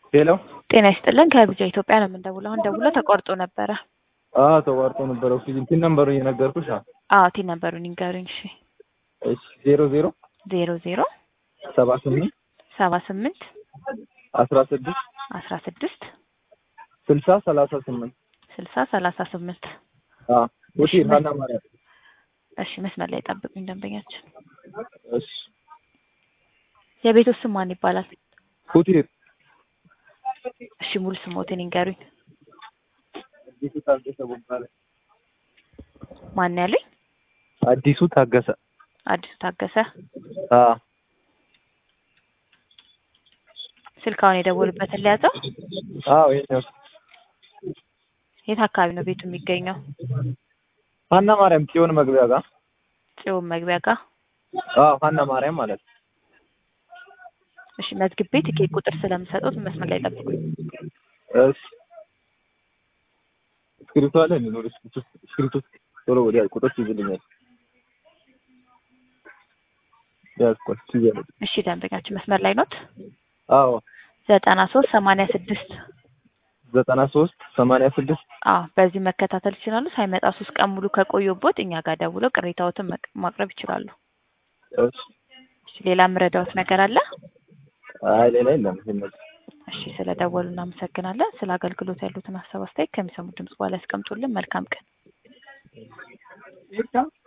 ሄሎ ጤና ይስጥልን ከቢጃ ኢትዮጵያ ነው የምንደውለው። አሁን ደውሎ ተቆርጦ ነበረ። አዎ ተቋርጦ ነበረ። ኦክሲጅን ፒን ነምበሩ እየነገርኩሽ። አዎ አዎ ቲ ነበሩን ይንገሩኝ። እሺ እሺ ዜሮ ዜሮ ዜሮ ዜሮ ሰባ ስምንት ሰባ ስምንት አስራ ስድስት አስራ ስድስት ስልሳ ሰላሳ ስምንት ስልሳ ሰላሳ ስምንት አዎ ሆቴል ሀና ማርያም። እሺ መስመር ላይ ጠብቁኝ ደንበኛችን። እሺ የቤቱ ስም ማን ይባላል? ሆቴል እሺ ሙሉ ስሞትን ይንገሩኝ። አዲሱ ታገሰ ቦጋለ። ማን ያለኝ? አዲሱ ታገሰ። አዲሱ ታገሰ። አዎ ስልካውን የደወሉበትን ሊያዘው። አዎ የኛው የት አካባቢ ነው ቤቱ የሚገኘው? ሀና ማርያም ጽዮን መግቢያ ጋር። ጽዮን መግቢያ ጋር። አዎ ሀና ማርያም ማለት ነው። እሺ መዝግቤ ትኬት ቁጥር ስለምሰጡት መስመር ላይ ጠብቁኝ። እሺ እስክሪብቶ አለ እንዴ? ኖር እስክሪብቶ ቶሎ ወዲያ ቁጥር ይዝልኛል። ያዝኳል ትይዛለች። እሺ ደንበኛችን መስመር ላይ ኖት? አዎ ዘጠና ሶስት ሰማንያ ስድስት ዘጠና ሶስት ሰማንያ ስድስት አዎ በዚህ መከታተል ይችላሉ። ሳይመጣ ሶስት ቀን ሙሉ ከቆዩቦት እኛ ጋር ደውለው ቅሬታዎትን መቅ- ማቅረብ ይችላሉ። እሺ እሺ ሌላ የምረዳዎት ነገር አለ? አይ ሌላ የለም። ይሄን ነው። እሺ ስለ ደወሉ እናመሰግናለን። ስለ አገልግሎት ያሉትን ሀሳብ አስተያየት ከሚሰሙት ድምጽ በኋላ ያስቀምጡልን። መልካም ቀን።